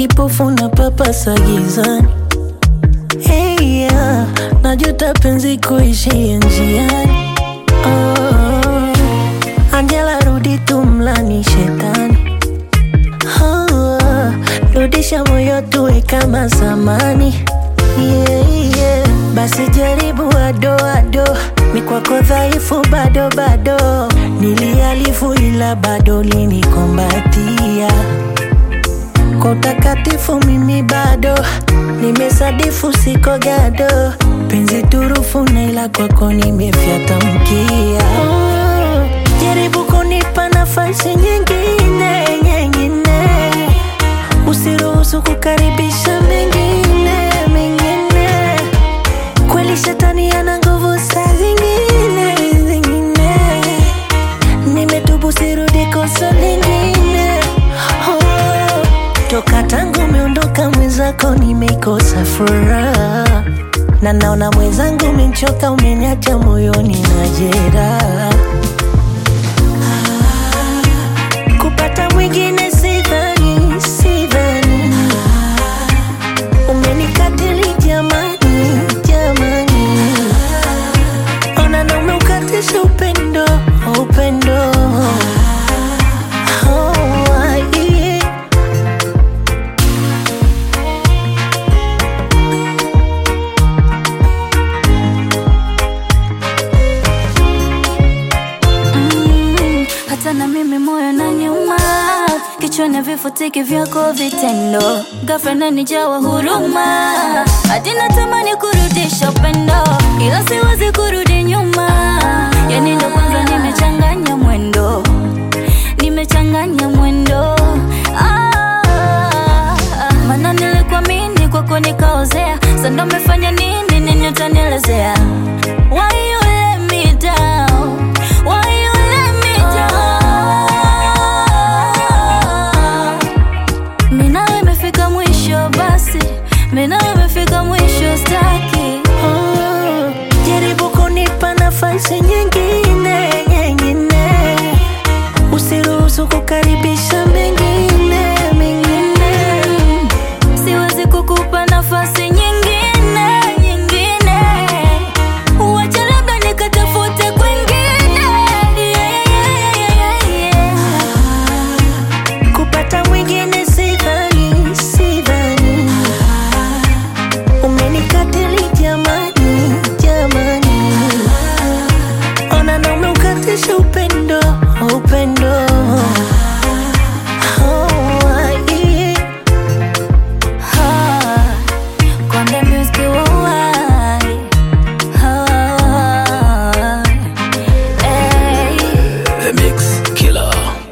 kipofu na papasa gizani. Hey, yeah. Najuta penzi kuishia njiani. Oh, Angela rudi tumlani shetani. Oh, rudisha moyo tuwe kama zamani. Yeah, yeah. Basi jaribu ado ado, mi kwako dhaifu bado bado, nilialifu ila bado linikombatia kwa utakatifu mimi bado nimesadifu siko gado penzi turufu na ila kwako nimefyata mkia oh, jaribu kunipa nafasi nyingine nyingine usiruhusu kukaribisha mengine mengine kweli shetani ana nguvu saa zingine zingine nimetubu sirudi kosa lingine oh, toka tangu umeondoka mwenzako nimeikosa furaha na naona mwenzangu umenchoka umeniacha moyoni na jeraha Ah, kupata mwingine sidhani sidhani umenikatili jamani jamani ona na umeukatisha upendo upendo Oh, yeah. Mm, hata na mimi moyo na nyuma kichwani vifutiki vyako vitendo ghafla nanijawa huruma hadi natamani kurudisha upendo ila siwezi kurudi nyuma yani ndo kwanza nimechanganya mwendo nimechanganya mwendo ah, mana nilikuamini kwako nikaozea sando umefanya nini nini utanielezea Why you let me down? Why you let me down? Mina imefika mwisho basi, mina imefika mwisho staki. Oh, jaribu kunipa nafasi nyingine nyingine, usiruhusu kukaribisha mengine mengine. Siwezi kukupa nafasi nyingine nyingine, uache labda nikatafute kwingine. Yeah, yeah, yeah, yeah. Kupata mwingine sidhani sidhani, umenikatili jamani jamani, ona na umeukatisha upendo upendo. Oh, yeah. Ah, Konde Music worldwide. Ah, hey. The Mix Killer.